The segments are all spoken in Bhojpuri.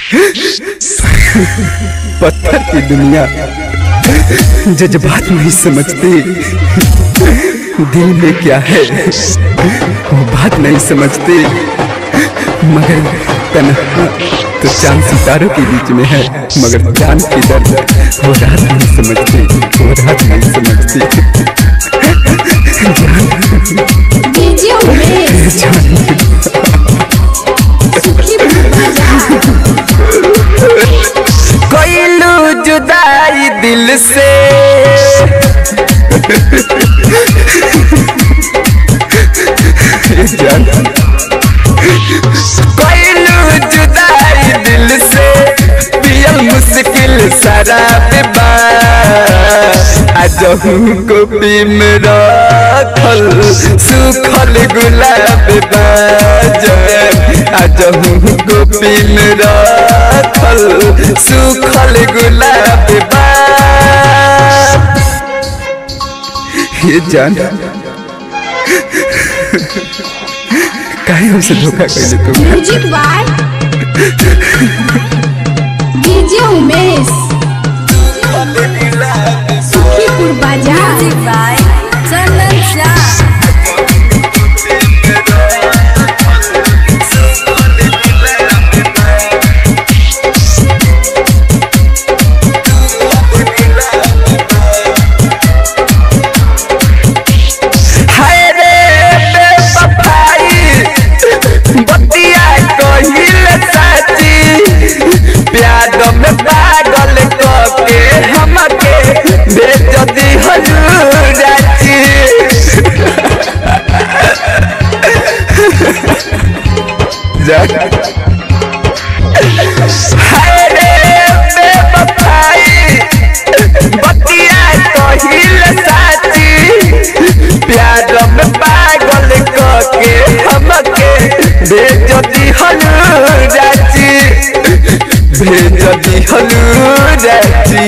पत्थर की दुनिया जज्बात नहीं समझती दिल में क्या है वो बात नहीं समझती मगर तन्हा तो चांद सितारों के बीच में है मगर चांद की दर्द वो रात नहीं समझती वो रात नहीं समझती डीजे उमेश सुखीपुर बाजार कोइलू जुदाई दिल से कोइलू जुदाई दिल से पियल मुश्किल शराब बा अजहू को पी में रखल सुखल गुलाब बा अजहू को पी में रखल सुखल गुलाब बा ये जान काहे हमसे धोखा कैले तुम music by DJ Umesh Sukhipur बाजार बाय चंदन शाह हाय रे बेवफाई बतिया कहिल साची प्यार में पागल कके हमके भेज दी हजूराची जा हाय रे बेवफाई बतिया कहिल साची प्यार में पागल कके हमके भेज दी हलूराची भेज दी हलूराची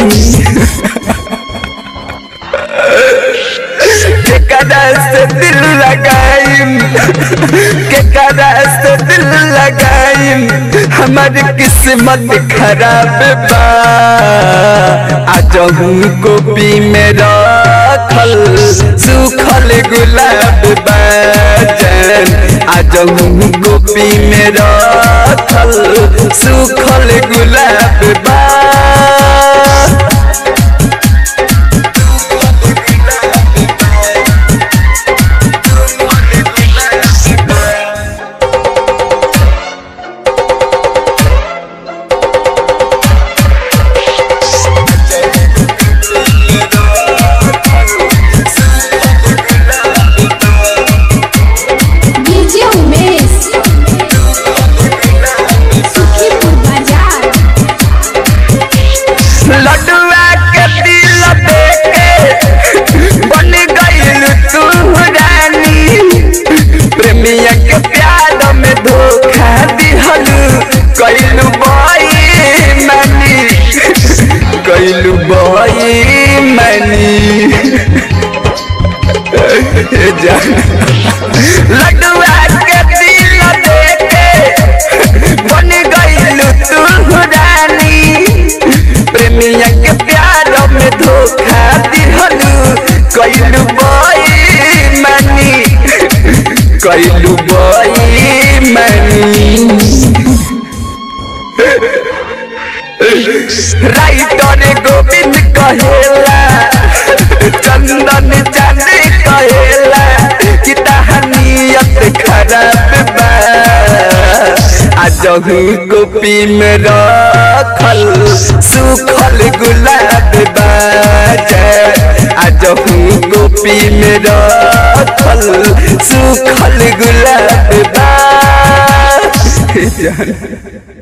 के कदा से दिल लगाइम के कदा से दिल लगाइम हमारी किस्मत खराब बा आज को पी में रखल सुखल गुलाब बा जान आज को पी में रखल सुखल गुलाब बा डीजे उमेश सुखीपुर बाजार लडुआ के दिल देके बन गईल तू रानी प्रेमिया के प्यार में धोखा दिहलू कैलू बई मनी कैलू बई मनी जान लडुआ के दिल देके बन गईल तू रानी प्रेमिया के प्यार में धोखा दिहलू कैलू बई मनी कैलू बई मनी राइटर गोविंद कहेला चंदन चांदी कहेला कि तहनीयत खराब बा आजहू कोपी में रखल सुखल गुलाब बा आजहू कोपी में रखल सुखल गुलाब बा जान